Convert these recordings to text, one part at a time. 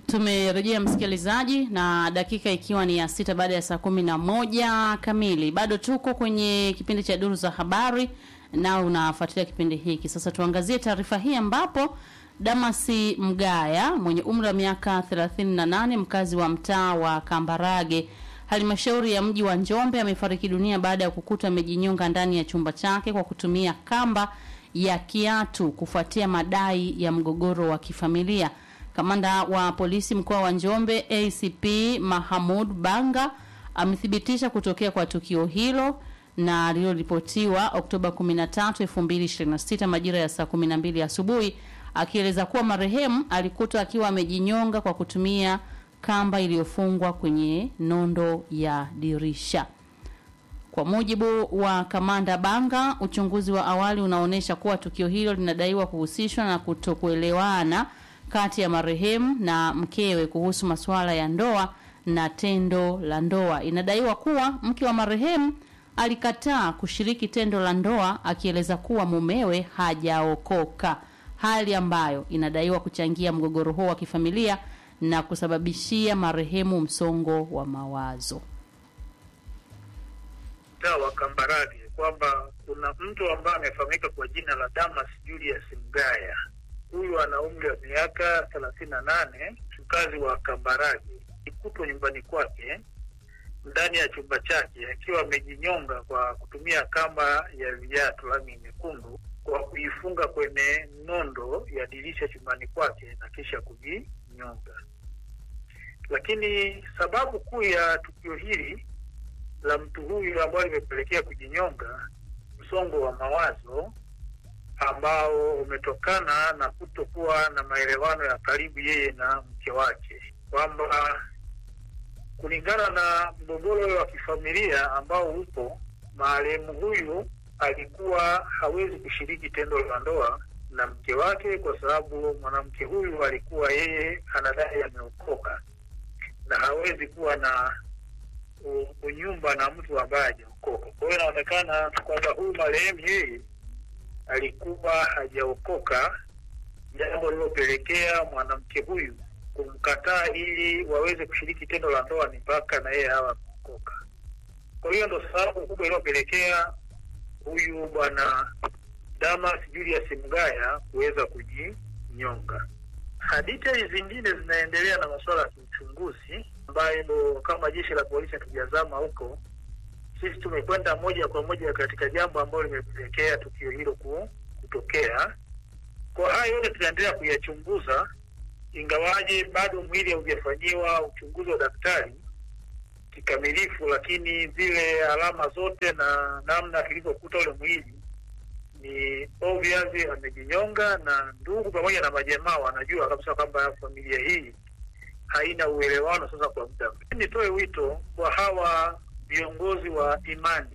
Tumerejea msikilizaji, na dakika ikiwa ni ya sita baada ya saa kumi na moja kamili. Bado tuko kwenye kipindi cha duru za habari na unafuatilia kipindi hiki. Sasa tuangazie taarifa hii ambapo Damasi Mgaya mwenye umri wa miaka 38 mkazi wa mtaa wa Kambarage halmashauri ya mji wa Njombe amefariki dunia baada ya kukuta amejinyonga ndani ya chumba chake kwa kutumia kamba ya kiatu kufuatia madai ya mgogoro wa kifamilia. Kamanda wa polisi mkoa wa Njombe ACP Mahamud Banga amethibitisha kutokea kwa tukio hilo na lililoripotiwa Oktoba 13, 2026 majira ya saa 12 asubuhi, akieleza kuwa marehemu alikutwa akiwa amejinyonga kwa kutumia kamba iliyofungwa kwenye nondo ya dirisha. Kwa mujibu wa kamanda Banga, uchunguzi wa awali unaonyesha kuwa tukio hilo linadaiwa kuhusishwa na kutokuelewana kati ya marehemu na mkewe kuhusu masuala ya ndoa na tendo la ndoa. Inadaiwa kuwa mke wa marehemu alikataa kushiriki tendo la ndoa akieleza kuwa mumewe hajaokoka, hali ambayo inadaiwa kuchangia mgogoro huo wa kifamilia na kusababishia marehemu msongo wa mawazo. mtaa wa Kambarage kwamba kuna mtu ambaye amefahamika kwa jina la Damas Julius Mgaya. Huyu ana umri wa miaka thelathini na nane, mkazi wa Kambarage. Ikutwa nyumbani kwake ndani ya chumba chake akiwa amejinyonga kwa kutumia kamba ya viatu rangi nyekundu kwa kuifunga kwenye nondo ya dirisha chumbani kwake na kisha kujinyonga. Lakini sababu kuu ya tukio hili la mtu huyu ambayo limepelekea kujinyonga, msongo wa mawazo ambao umetokana na kutokuwa na maelewano ya karibu yeye na mke wake, kwamba kulingana na mgogoro wa kifamilia ambao upo, marehemu huyu alikuwa hawezi kushiriki tendo la ndoa na mke wake, kwa sababu mwanamke huyu alikuwa yeye anadai ameokoka na hawezi kuwa na u- unyumba na mtu ambaye hajaokoka. Kwa hiyo inaonekana kwamba huyu marehemu yeye alikuwa hajaokoka, jambo lililopelekea mwanamke huyu kumkataa ili waweze kushiriki tendo la ndoa ni mpaka na yeye awe ameokoka. Kwa hiyo ndo sababu kubwa iliyopelekea huyu bwana Damas Julius Mgaya kuweza kujinyonga. Hadithi zingine zinaendelea na masuala ya kiuchunguzi ambayo kama jeshi la polisi hatujazama huko, sisi tumekwenda moja kwa moja katika jambo ambalo limepelekea tukio hilo ku- kutokea. Kwa hayo yote tunaendelea kuyachunguza, ingawaje bado mwili haujafanyiwa uchunguzi wa daktari kikamilifu, lakini zile alama zote na namna kilivyokuta ule mwili ni obvious amejinyonga, na ndugu pamoja na majamaa wanajua kabisa kwamba familia hii haina uelewano sasa kwa muda mrefu. Nitoe wito kwa hawa viongozi wa imani,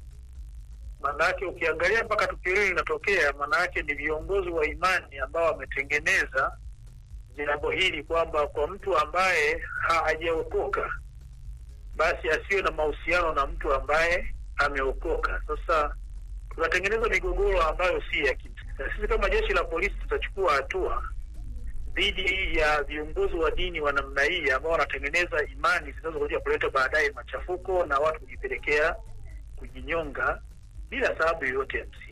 maanake ukiangalia mpaka tukio hili linatokea, maanake ni viongozi wa imani ambao wametengeneza jambo hili kwamba kwa mtu ambaye hajaokoka basi asiwe na mahusiano na mtu ambaye ameokoka. Sasa tunatengeneza migogoro ambayo si ya kimsingi, na sisi kama jeshi la polisi tutachukua hatua dhidi ya viongozi wa dini wa namna hii ambao wanatengeneza imani zinazokuja kuleta baadaye machafuko na watu kujipelekea kujinyonga bila sababu yoyote ya msingi.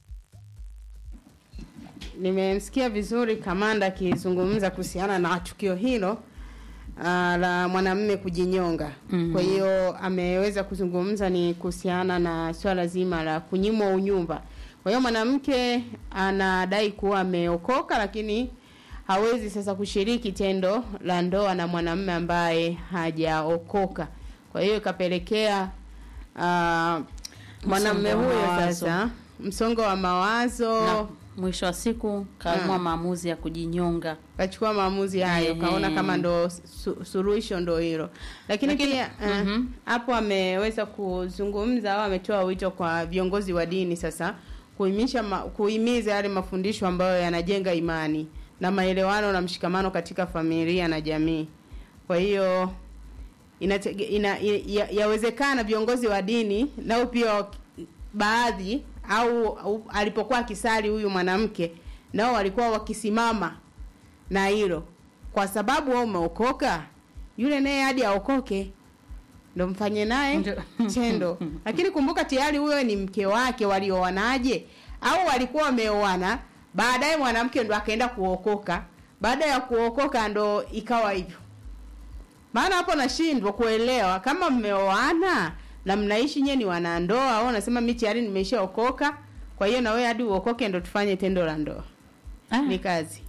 Nimemsikia vizuri kamanda akizungumza kuhusiana na tukio hilo uh, la mwanamume kujinyonga. Mhm. Kwa hiyo ameweza kuzungumza ni kuhusiana na swala zima la kunyimwa unyumba. Kwa hiyo mwanamke anadai kuwa ameokoka lakini hawezi sasa kushiriki tendo la ndoa na mwanamume ambaye hajaokoka. Kwa hiyo ikapelekea uh, mwanamume Msongo wa huyo mawazo. sasa msongo wa mawazo Na mwisho wa siku kaamua Mm. maamuzi ya kujinyonga. kachukua maamuzi hayo Ehe. kaona kama ndo su, suluhisho ndo hilo lakini, Lakini- pia eh, mhm. hapo ameweza kuzungumza au ametoa wito kwa viongozi wa dini sasa kuimisha ma, kuhimiza yale mafundisho ambayo yanajenga imani na maelewano na mshikamano katika familia na jamii kwa hiyo inatege, ina, ya, yawezekana viongozi wa dini nao pia wak- baadhi au, au alipokuwa akisali huyu mwanamke nao walikuwa wakisimama na hilo kwa sababu wewe umeokoka yule naye hadi aokoke ndo mfanye naye Ndio. tendo lakini kumbuka tayari huyo ni mke wake walioanaje au walikuwa wameoana baadaye mwanamke ndo akaenda kuokoka baada ya kuokoka ndo ikawa hivyo maana hapo nashindwa kuelewa kama mmeoana na mnaishi nyewe ni wanandoa au unasema mi tayari nimeshaokoka kwa hiyo na wewe hadi uokoke ndo tufanye tendo la ndoa Ah. ni kazi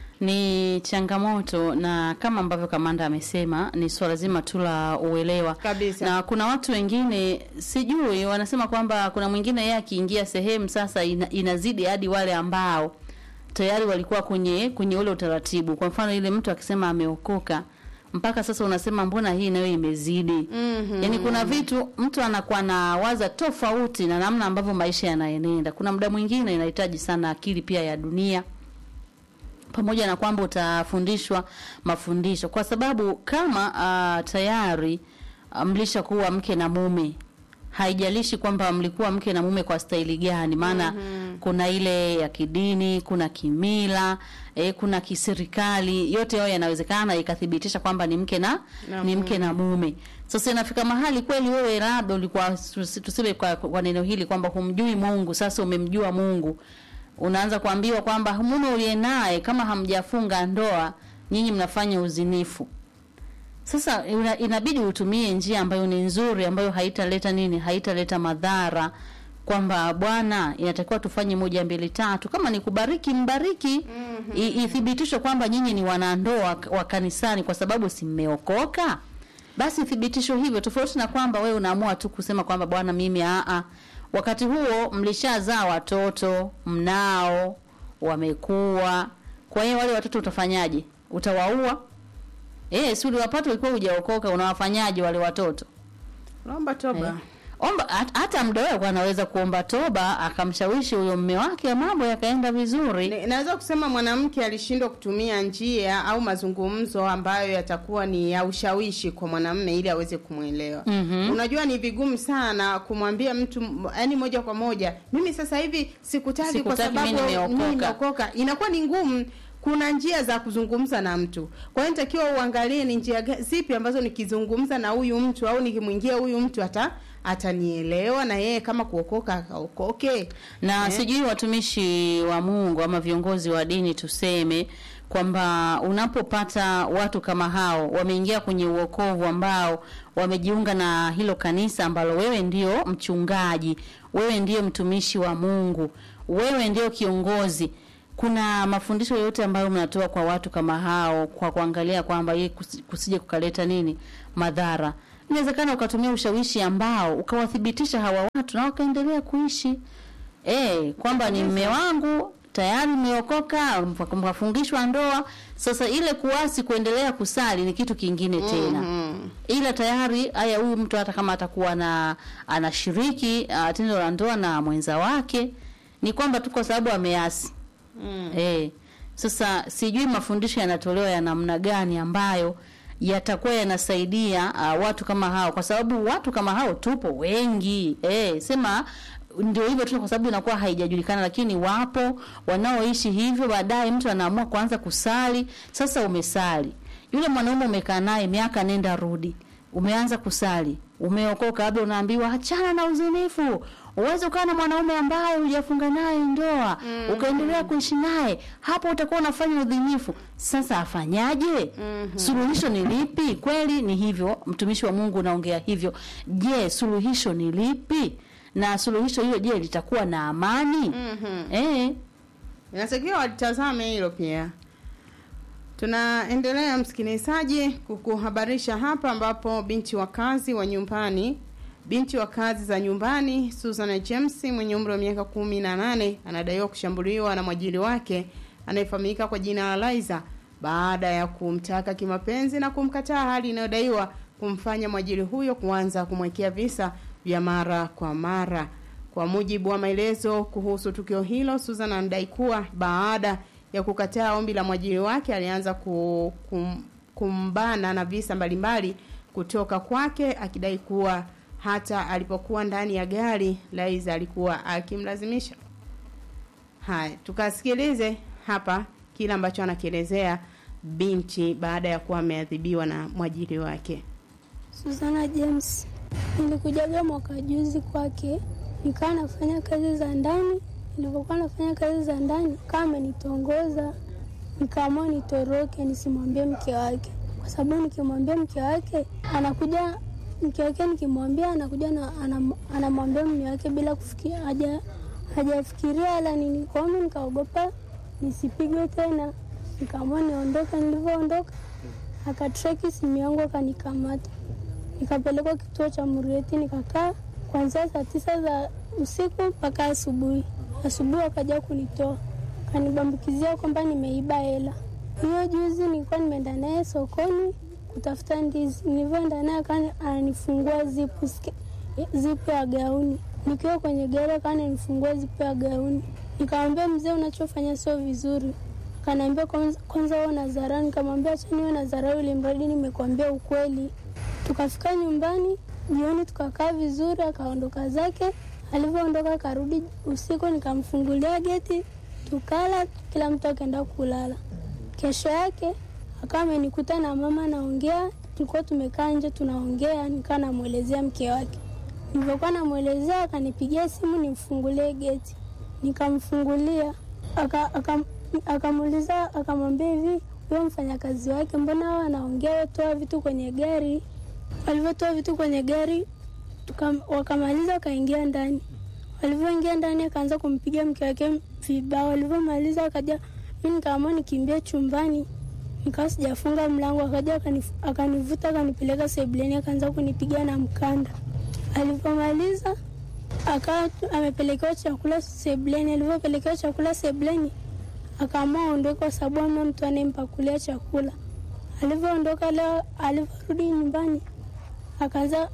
ni changamoto na kama ambavyo kamanda amesema ni swala zima tu la uelewa Kabisa. na kuna watu wengine sijui wanasema kwamba kuna mwingine yeye akiingia sehemu sasa ina, inazidi hadi wale ambao tayari walikuwa kwenye kwenye ule utaratibu kwa mfano ile mtu akisema ameokoka mpaka sasa unasema mbona hii nayo imezidi Mhm. yaani kuna vitu mtu anakuwa na waza tofauti na namna ambavyo maisha yanaenenda kuna muda mwingine inahitaji sana akili pia ya dunia pamoja na kwamba utafundishwa mafundisho kwa sababu kama uh, tayari uh, mlishakuwa mke na mume haijalishi kwamba mlikuwa mke na mume kwa staili gani maana mm-hmm. kuna ile ya kidini kuna kimila eh, kuna kiserikali yote hayo yanawezekana ikathibitisha kwamba ni mke na, Na ni mke na mume sasa inafika mahali kweli wewe labda ulikuwa tusi- tuseme kwa, kwa neno hili kwamba humjui mungu sasa umemjua mungu unaanza kuambiwa kwamba mume uliye naye kama hamjafunga ndoa nyinyi mnafanya uzinifu sasa ina, inabidi utumie njia ambayo ni nzuri ambayo haitaleta nini haitaleta madhara kwamba bwana inatakiwa tufanye moja mbili tatu kama ni kubariki mbariki mm-hmm. ithibitishwe kwamba nyinyi ni wanandoa k- wa kanisani kwa sababu si mmeokoka basi thibitisho hivyo tofauti na kwamba wewe unaamua tu kusema kwamba bwana mimi aa wakati huo mlishazaa watoto mnao wamekuwa kwa hiyo wale watoto utafanyaje utawaua Eh, si uliwapata ulikuwa hujaokoka unawafanyaje wale watoto? naomba toba Eh. Omba hat- hata mdogo anaweza kuomba toba akamshawishi huyo mme wake mambo yakaenda vizuri. Ni- naweza kusema mwanamke alishindwa kutumia njia au mazungumzo ambayo yatakuwa ni ya ushawishi kwa mwanamume ili aweze kumwelewa Mhm. unajua ni vigumu sana kumwambia mtu yani moja kwa moja mimi sasa hivi sikutaki kwa Sikutaki, sababu mimi nimeokoka." mimi nimeokoka inakuwa ni ngumu kuna njia za kuzungumza na mtu kwa hiyo nitakiwa uangalie ni njia ga- zipi ambazo nikizungumza na huyu mtu au nikimwingia huyu mtu ata atanielewa na yeye kama kuokoka akaokoke Na Eh. sijui watumishi wa Mungu ama viongozi wa dini tuseme kwamba unapopata watu kama hao wameingia kwenye uokovu ambao wamejiunga na hilo kanisa ambalo wewe ndio mchungaji, wewe ndio mtumishi wa Mungu, wewe ndio kiongozi. Kuna mafundisho yote ambayo mnatoa kwa watu kama hao kwa kuangalia kwamba hii kusi- kusije kukaleta nini madhara. Inawezekana ukatumia ushawishi ambao ukawathibitisha hawa watu na wakaendelea kuishi eh, kwamba ni mme wangu tayari mmeokoka, mkafungishwa ndoa. Sasa ile kuasi kuendelea kusali ni kitu kingine tena Mhm. ila tayari haya, huyu mtu hata kama atakuwa na anashiriki uh, tendo la ndoa na mwenza wake, ni kwamba tu kwa sababu ameasi Mm. eh. Sasa sijui mafundisho yanatolewa ya namna gani ambayo yatakuwa yanasaidia uh, watu kama hao, kwa sababu watu kama hao tupo wengi eh, sema ndio hivyo tu, kwa sababu inakuwa haijajulikana, lakini wapo wanaoishi hivyo. Baadaye mtu anaamua kuanza kusali. Sasa umesali, yule mwanaume umekaa naye miaka nenda rudi, umeanza kusali, umeokoka, labda unaambiwa achana na uzinifu. Uweze ukawa na mwanaume ambaye hujafunga naye ndoa mm. ukaendelea kuishi naye, hapo utakuwa unafanya udhinifu. Sasa afanyaje? mm-hmm. Suluhisho ni lipi? Kweli ni hivyo, mtumishi wa Mungu unaongea hivyo. Je, suluhisho ni lipi? Na suluhisho hilo je, litakuwa na amani? Mhm. Eh, inatakiwa watazame hilo pia tunaendelea msikilizaji kukuhabarisha hapa ambapo binti wa kazi wa nyumbani binti wa kazi za nyumbani Susan James mwenye umri wa miaka kumi na nane anadaiwa kushambuliwa na mwajiri wake anayefahamika kwa jina la Liza baada ya kumtaka kimapenzi na kumkataa, hali inayodaiwa kumfanya mwajiri huyo kuanza kumwekea visa vya mara kwa mara. Kwa mujibu wa maelezo kuhusu tukio hilo, Susan anadai kuwa baada ya kukataa ombi la mwajiri wake alianza ku, kum, kumbana na visa mbalimbali kutoka kwake, akidai kuwa hata alipokuwa ndani ya gari Laiza alikuwa akimlazimisha. Haya, tukasikilize hapa kile ambacho anakielezea binti baada ya kuwa ameadhibiwa na mwajiri wake. Susana James. Nilikujaga mwaka juzi kwake, nikawa nafanya kazi za ndani. Nilivyokuwa nafanya kazi za ndani, kama amenitongoza, nikaamua nitoroke, nisimwambie mke wake, kwa sababu nikimwambia mke wake anakuja, mke wake nikimwambia anakuja na anam- anamwambia mume wake bila kufikia haja hajafikiria wala nini. Kwa hiyo nikaogopa nisipigwe tena, nikaamua niondoke. Nilivyoondoka akatreki simu yangu akanikamata nikapelekwa kituo cha Murieti nikakaa kuanzia saa tisa za usiku mpaka asubuhi. Asubuhi wakaja kunitoa, kanibambukizia kwamba nimeiba hela. Hiyo juzi nilikuwa nimeenda naye sokoni kutafuta ndizi, nilivyoenda naye akani ananifungua zipu ske- zipu ya gauni. Nikiwa kwenye gari akani ananifungua zipu ya gauni, nikamwambia mzee, unachofanya sio vizuri. Akaniambia kwanza, kwanza wewe una dharau. Nikamwambia acha niwe na dharau, ili mradi nimekuambia ukweli. Tukafika nyumbani jioni, tukakaa vizuri, akaondoka zake. Alivyoondoka akarudi usiku, nikamfungulia geti, tukala, kila mtu akaenda kulala. Kesho yake akawa amenikuta na mama naongea, tulikuwa tumekaa nje tunaongea, nikawa namwelezea mke wake. Nilivyokuwa namwelezea, akanipigia simu nimfungulie geti, nikamfungulia aka, aka, akamuuliza akamwambia hivi, huyo mfanyakazi wake mbona hao anaongea, wewe toa vitu kwenye gari. Walivyotoa vitu kwenye gari tuka, wakamaliza wakaingia ndani. Walivyoingia ndani akaanza kumpiga mke wake vibao. Walivyomaliza akaja, mi nikaamua nikimbia chumbani, nikawa sijafunga mlango. Akaja akanif- akanivuta akanipeleka sebuleni, akaanza kunipiga na mkanda. Alivyomaliza akawa tu- amepelekewa chakula sebuleni. Alivyopelekewa chakula sebuleni, akaamua aondoke kwa sababu ama mtu anayempakulia chakula. Alivyoondoka leo, alivyorudi nyumbani akaanza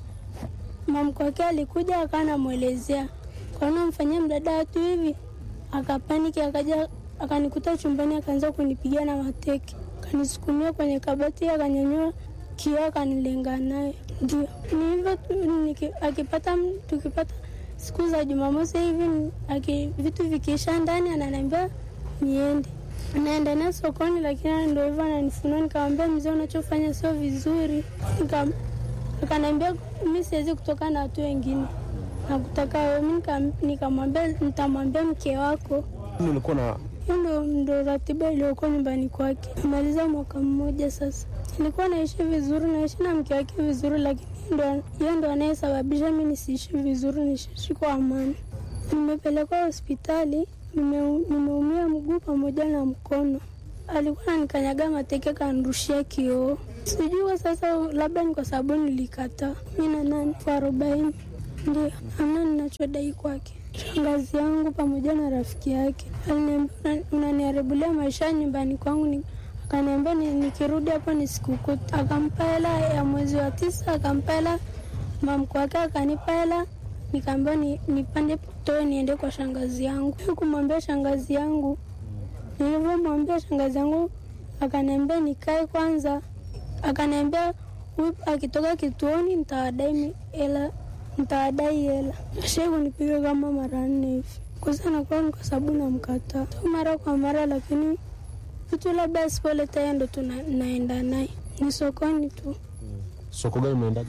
mamko wake alikuja akawa namwelezea kaona mfanyia mdada watu hivi, akapaniki akaja akanikuta chumbani akaanza kunipiga na mateke, akanisukumia kwenye kabati, akanyanyua kioo akanilenga naye. Ndio ni hivyo tu, niki- akipata m- tukipata siku za Jumamosi hivi aki, vitu vikiisha ndani ananiambia niende naenda naye sokoni, lakini ndo hivyo ananifunua. Nikamwambia mzee, unachofanya sio vizuri. Nika- akaniambia mi siwezi kutoka na watu wengine, nakutaka wewe. Mi nika- nikamwambia nitamwambia mke wako. Nilikuwa na Hiyo ndo, ndo ratiba iliyokuwa nyumbani kwake. Nimaliza mwaka mmoja sasa. Nilikuwa naishi vizuri, naishi na mke wake vizuri, lakini ndo- yeye ndo anayesababisha mi nisiishi vizuri, nisiishi kwa amani. Nimepelekwa hospitali, nime- nimeumia mguu pamoja na mkono. Alikuwa ananikanyaga mateke, kanirushia kioo. Sijui kwa sasa, labda ni kwa sababu nilikataa. mi na nani elfu arobaini ndio amna ninachodai kwake. Shangazi yangu pamoja na rafiki yake aliniambia, "Una- unaniharibulia maisha nyumbani kwangu. Ni- Akaniambia ni- nikirudi hapo nisikukuta. Akampa hela ya mwezi wa tisa, akampa hela mamko wake, akanipa hela nikaambiwa ni, nipande toe niende kwa shangazi yangu. Kumwambia shangazi yangu, nilivyomwambia shangazi yangu akaniambia nikae kwanza, akaniambia huyu akitoka kituoni nitawadai mi- hela nitawadai hela. Ashai kunipiga kama mara nne hivi. Kwanza nakuwa ni kwa sababu namkataa tu mara kwa mara, lakini vitu labda asipoleta yeye ndo tuna- naenda naye ni sokoni tu soko gani mnaendaga?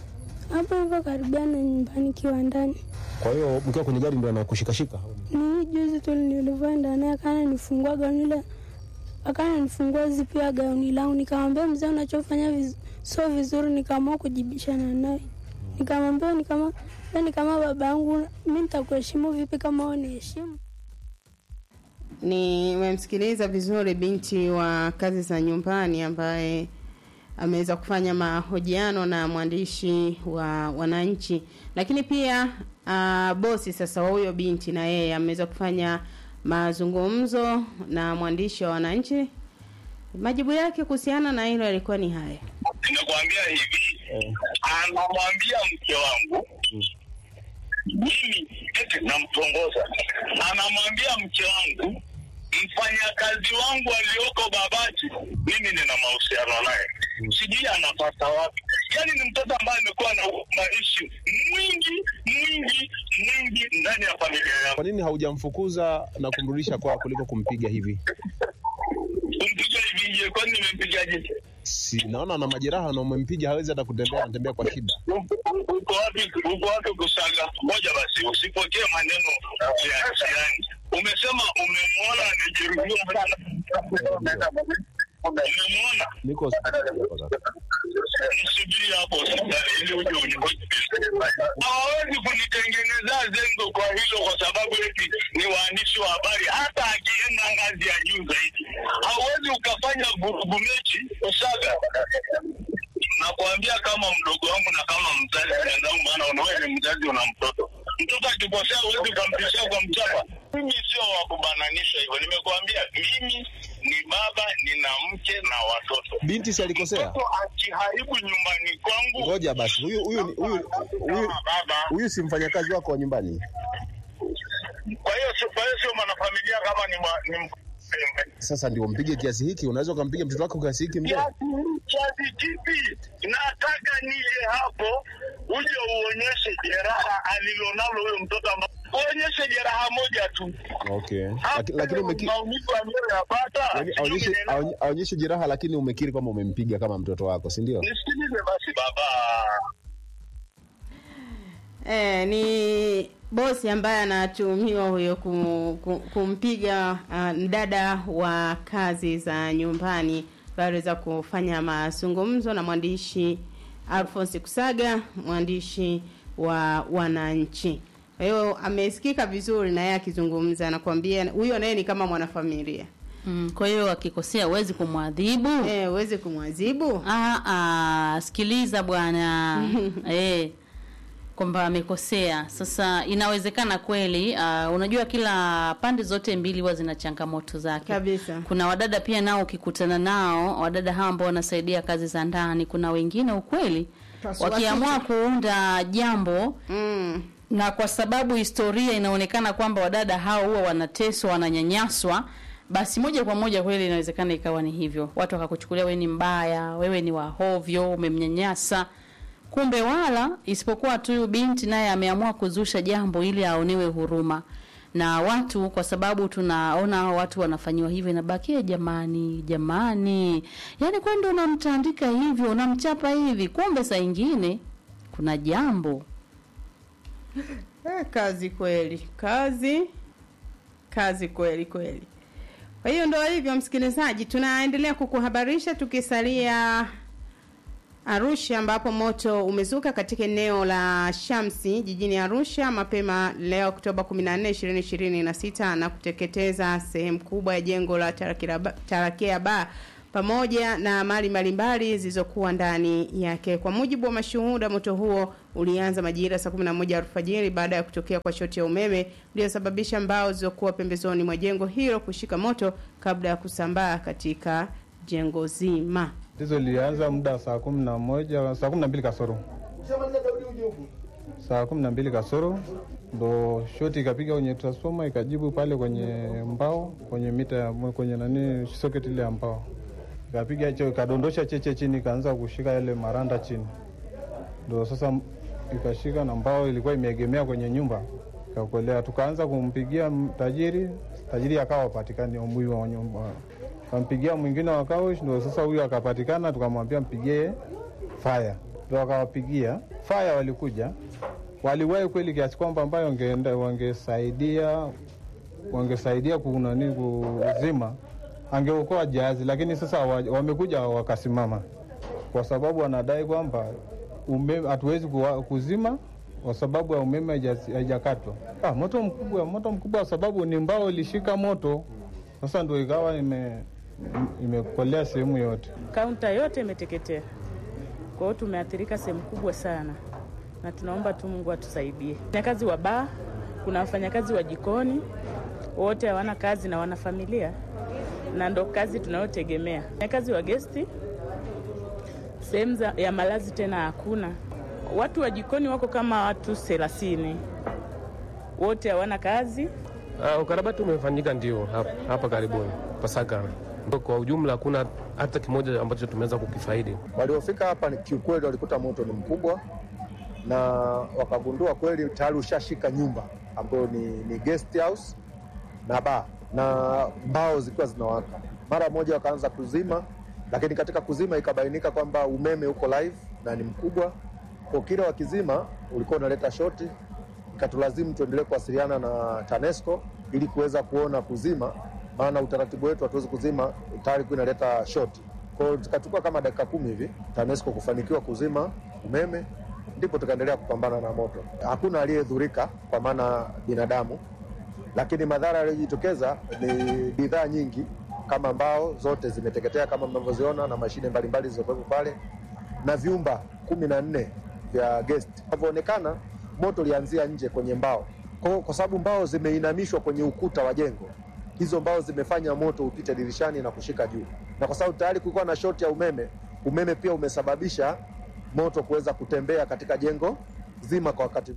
hapo hivyo karibia na nyumbani kiwandani. Kwa hiyo mkiwa kwenye gari ndo anakushikashika? Ni hii juzi tu nilivyoenda naye akana nifungua gauni ile akana nifungua zipu ya gauni langu, nikamwambia mzee, unachofanya viz, sio vizuri. Nikaamua kujibishana naye, nikamwambia ni kama wewe ni kama baba yangu, mi nitakuheshimu vipi kama uniheshimu? Nimemsikiliza vizuri binti wa kazi za nyumbani ambaye ameweza kufanya mahojiano na mwandishi wa Wananchi, lakini pia uh, bosi sasa wa huyo binti na yeye ameweza kufanya mazungumzo na mwandishi wa Wananchi. Majibu yake kuhusiana na hilo yalikuwa ni haya. Ninakwambia hivi, anamwambia mke wangu mimi eti namtongoza, anamwambia mke wangu mfanyakazi wangu aliyoko Babati, mimi nina mahusiano naye, sijui anapata wapi. Yaani ni mtoto ambaye amekuwa na maishi mwingi mwingi mwingi ndani ya familia yangu. Kwa nini haujamfukuza na kumrudisha kwao kuliko kumpiga hivi? Kumpiga hivi nimpige? Kwani nimempigaje? Si naona ana majeraha na umempiga hawezi hata kutembea, anatembea kwa shida. Uko wapi? Uko wapi kusaga? Ngoja basi, usipokee maneno ya jirani. Umesema umemwona amejeruhiwa. Umemwona? Niko hospitali hapa sasa. Msubiri hapo hospitali ili uje unihoji. Hawawezi kunitengenezea zengo kwa hilo, kwa sababu eti ni waandishi wa habari. Hata akienda ngazi ya juu zaidi, hauwezi ukafanya vurugu mechi usaga. Nakwambia kama mdogo wangu na kama mzazi mwenzangu, maana unawewe ni mzazi, una mtoto. Mtoto akikosea huwezi ukamtishia kwa mchapa. Mimi sio wa kubananisha hivyo, nimekuambia mimi ni baba, nina mke na watoto. Binti si alikosea? Mtoto akiharibu nyumbani kwangu, Ngoja basi, huyu huyu huyu huyu kama baba, huyu si mfanyakazi wako wa nyumbani? kwa hiyo sio- kwa hiyo sio mwanafamilia kama ni mwa- ni m- Sasa ndio mpige kiasi hiki? Unaweza ukampiga mtoto wako kiasi hiki mzee? kiasi kiasi kipi? Nataka nije hapo uje uonyeshe jeraha alilonalo huyo mtoto, amba- uonyeshe jeraha moja tu, Okay. Hapo Laki- Lakini umeki maumivu aliyoyapata. yani sijui aonyeshe umeelewa? aonye- aonyeshe jeraha lakini umekiri kwamba umempiga kama mtoto wako, si ndio? Nisikilize basi baba. Eh, ni bosi ambaye anatuhumiwa huyo kum, kum, kumpiga uh, mdada wa kazi za nyumbani aliweza kufanya mazungumzo na mwandishi Alphonse Kusaga, mwandishi wa Wananchi. Kwa hiyo amesikika vizuri na yeye akizungumza, anakuambia huyo naye ni kama mwanafamilia Mm, kwa hiyo akikosea huwezi kumwadhibu. eh, uweze kumwadhibu Ah, ah, sikiliza bwana eh, kwamba amekosea. Sasa inawezekana kweli. Uh, unajua kila pande zote mbili huwa zina changamoto zake kabisa. kuna wadada pia nao ukikutana nao wadada hawa ambao wanasaidia kazi za ndani kuna wengine ukweli Pasua wakiamua kuunda jambo Mm. na kwa sababu historia inaonekana kwamba wadada hao huwa wanateswa wananyanyaswa basi moja kwa moja kweli inawezekana ikawa ni hivyo watu wakakuchukulia wewe ni mbaya wewe ni wahovyo umemnyanyasa kumbe wala isipokuwa tu huyu binti naye ameamua kuzusha jambo ili aonewe huruma na watu kwa sababu tunaona watu wanafanyiwa hivyo inabakia jamani jamani yaani kwani ndo unamtandika hivyo unamchapa hivi kumbe saa ingine kuna jambo Eh, kazi kweli, kazi kazi kweli kweli. Kwa hiyo ndio hivyo, msikilizaji, tunaendelea kukuhabarisha tukisalia Arusha ambapo moto umezuka katika eneo la Shamsi jijini Arusha mapema leo Oktoba 14, 2026 na kuteketeza sehemu kubwa ya jengo la Tarakea Ba- Tarakea Bar pamoja na mali mbalimbali zilizokuwa ndani yake. Kwa mujibu wa mashuhuda, moto huo ulianza majira saa 11 alfajiri baada ya kutokea kwa shoti ya umeme iliyosababisha mbao zilizokuwa pembezoni mwa jengo hilo kushika moto kabla ya kusambaa katika jengo zima. Tatizo lilianza muda saa kumi na moja saa kumi na mbili kasoro saa kumi na mbili kasoro ndo shoti ikapiga kwenye transformer ikajibu pale kwenye mbao kwenye mita ya kwenye nani socket ile ya mbao ikapiga hicho ikadondosha cheche chini ikaanza kushika yale maranda chini ndo sasa m- ikashika na mbao ilikuwa imeegemea kwenye nyumba ikakolea tukaanza kumpigia m- tajiri tajiri akawa patikani huyu wa nyumba kampigia mwingine wa kaush ndo sasa huyu akapatikana tukamwambia mpigie faya ndo akawapigia faya walikuja waliwahi kweli kiasi kwamba ambayo wangeenda wangesaidia wangesaidia kunani kuzima angeokoa jahazi lakini sasa wa- wamekuja wakasimama kwa sababu wanadai kwamba umeme hatuwezi kuwa- kuzima kwa sababu ya umeme haija- haijakatwa. Ah, moto mkubwa, moto mkubwa kwa sababu ni mbao ilishika moto, sasa ndio ikawa ime imekolea sehemu yote. kaunta yote imeteketea. Kwa hiyo tumeathirika sehemu kubwa sana, na tunaomba tu Mungu atusaidie. Wafanyakazi wa baa, kuna wafanyakazi wa jikoni, wote hawana kazi na wana familia, na ndo kazi tunayotegemea. Wafanyakazi wa gesti, sehemu za- ya malazi tena hakuna. Watu wa jikoni wako kama watu thelathini, wote hawana kazi. Uh, ukarabati umefanyika ndio hapa, hapa karibuni Pasaka. Kwa ujumla hakuna hata kimoja ambacho tumeweza kukifaidi. Waliofika hapa ni kiukweli, walikuta moto ni mkubwa na wakagundua kweli tayari ushashika nyumba ambayo ni, ni guest house na baa na mbao zikiwa zinawaka. mara moja wakaanza kuzima, lakini katika kuzima ikabainika kwamba umeme uko live na ni mkubwa, kwa kila wakizima ulikuwa unaleta shoti, ikatulazimu tuendelee kuwasiliana na TANESCO ili kuweza kuona kuzima, maana utaratibu wetu hatuwezi kuzima tayari kuwa inaleta shoti. Kwa hiyo zikachukua kama dakika kumi hivi TANESCO kufanikiwa kuzima umeme, ndipo tukaendelea kupambana na moto. Hakuna aliyedhurika kwa maana binadamu, lakini madhara yaliyojitokeza ni bidhaa nyingi kama mbao zote zimeteketea kama mnavyoziona na mashine mbalimbali zilizokuwepo pale na vyumba kumi na nne vya guest. Inavyoonekana moto ulianzia nje kwenye mbao, kwa, kwa sababu mbao zimeinamishwa kwenye ukuta wa jengo, hizo mbao zimefanya moto upite dirishani na kushika juu, na kwa sababu tayari kulikuwa na shoti ya umeme, umeme pia umesababisha moto kuweza kutembea katika jengo zima kwa wakati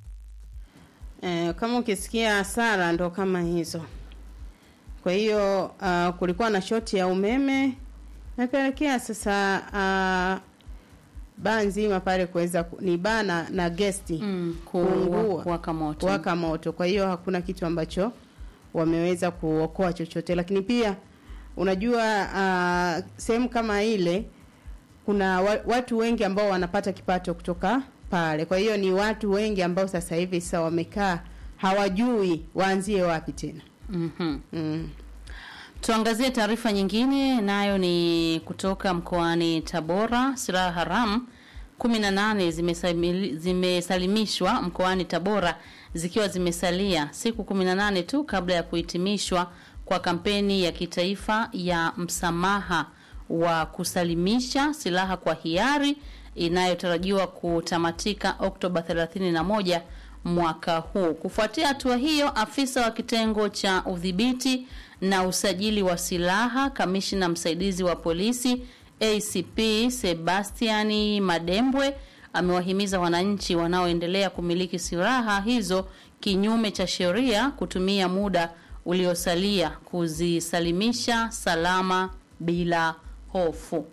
Eh, kama ukisikia hasara ndo kama hizo. Kwa hiyo uh, kulikuwa na shoti ya umeme napelekea sasa uh, baa nzima pale kuweza ku- ni baa na, na gesti Mm, kuungua kuwa- kuwaka moto. kuwaka moto. Kwa hiyo hakuna kitu ambacho wameweza kuokoa chochote, lakini pia unajua uh, sehemu kama ile kuna wa, watu wengi ambao wanapata kipato kutoka pale. Kwa hiyo ni watu wengi ambao sasa hivi sasa wamekaa hawajui waanzie wapi tena. Mhm. Mm. Tuangazie taarifa nyingine, nayo ni kutoka mkoani Tabora. Silaha haramu 18 zimesamili- zimesalimishwa mkoani Tabora zikiwa zimesalia siku 18 tu kabla ya kuhitimishwa kwa kampeni ya kitaifa ya msamaha wa kusalimisha silaha kwa hiari inayotarajiwa kutamatika Oktoba 31 mwaka huu. Kufuatia hatua hiyo, afisa wa kitengo cha udhibiti na usajili wa silaha, kamishna msaidizi wa polisi ACP Sebastiani Madembwe amewahimiza wananchi wanaoendelea kumiliki silaha hizo kinyume cha sheria kutumia muda uliosalia kuzisalimisha salama bila hofu.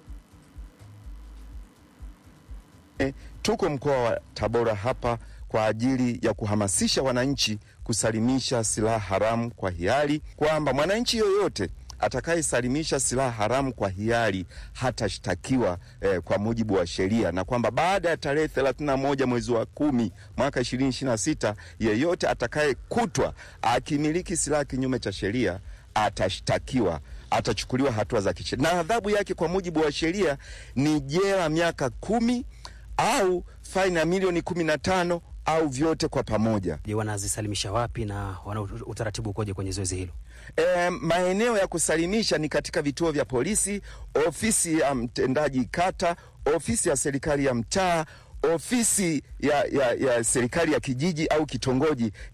Eh, tuko mkoa wa Tabora hapa kwa ajili ya kuhamasisha wananchi kusalimisha silaha haramu kwa hiari, kwamba mwananchi yoyote atakayesalimisha silaha haramu kwa hiari hatashtakiwa eh, kwa mujibu wa sheria, na kwamba baada ya tarehe 31 mwezi wa kumi mwaka 2026 yeyote atakayekutwa akimiliki silaha kinyume cha sheria atashtakiwa atachukuliwa hatua za kisheria, na adhabu yake kwa mujibu wa sheria ni jela miaka kumi au faini ya milioni kumi na tano au vyote kwa pamoja. Je, wanazisalimisha wapi na wana utaratibu ukoje kwenye zoezi hilo? E, maeneo ya kusalimisha ni katika vituo vya polisi, ofisi ya mtendaji kata, ofisi ya serikali ya mtaa, ofisi ya, ya, ya serikali ya kijiji au kitongoji